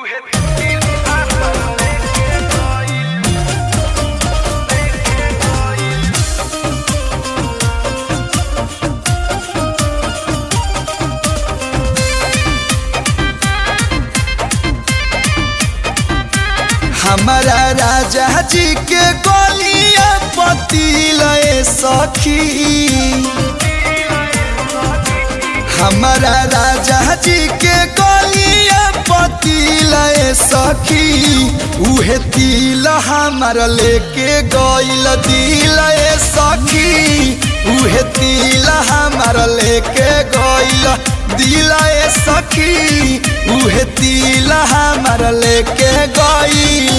हमारा राजा जी के गोलिया पति लए सखी हमारा राजा जी के गोलिया पति लए सखी उहे तिल हमार लेके गइल दिल सखी उहे तिल हमार लेके गइल दिल सखी उहे तिल हमार लेके गइल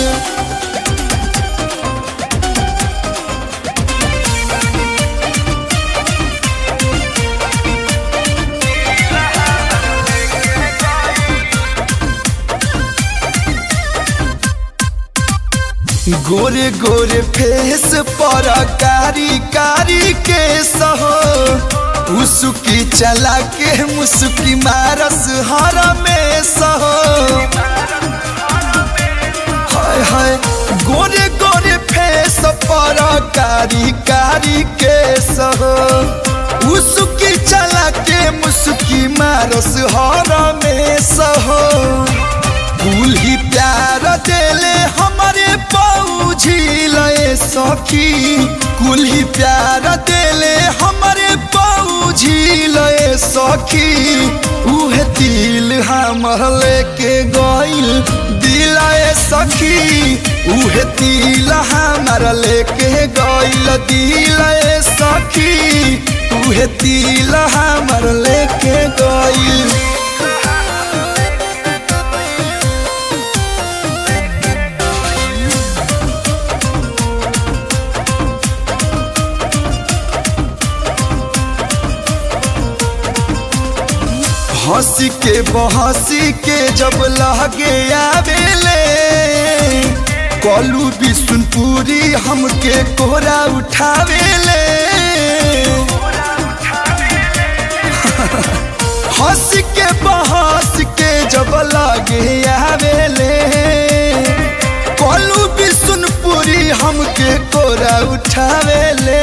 गोरे गोरे फेस पर कारी कारी के सहो उसकी चला के मुस्की मारस हर में सहो हाय हाय गोरे गोरे फेस पर कारी कारी के सहो उसकी चला के मुस्की मारस हर में सहो फूल ही प्यार देले हमारे पौझी लए सखी कुल ही प्यार देले हमारे पौझी लए सखी उहे दिल हमर लेके गइल दिलाए सखी उहे दिल हमर लेके गइल दिलाए सखी उहे दिल हमर लेके गइल हंसी के बहसी के जब लगे आवेले कलू बिशुनपुरी हमके कोरा उठावेले हंस के बहस के जब लगे आवेले कलू बिशुनपुरी हमके कोरा उठावेले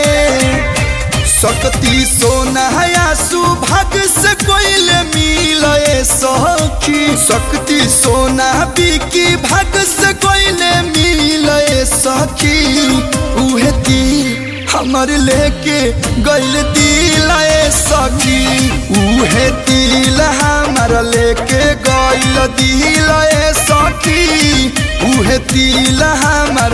शक्ति सोना सुभाग से कोइले मिले सखी शक्ति सोना बिकी भाग से कोइले मिले सखी उहे दिल हमर लेके गइल दिल सखी उहे दिल हमर लेके गइल दिल सखी उहे दिल हमर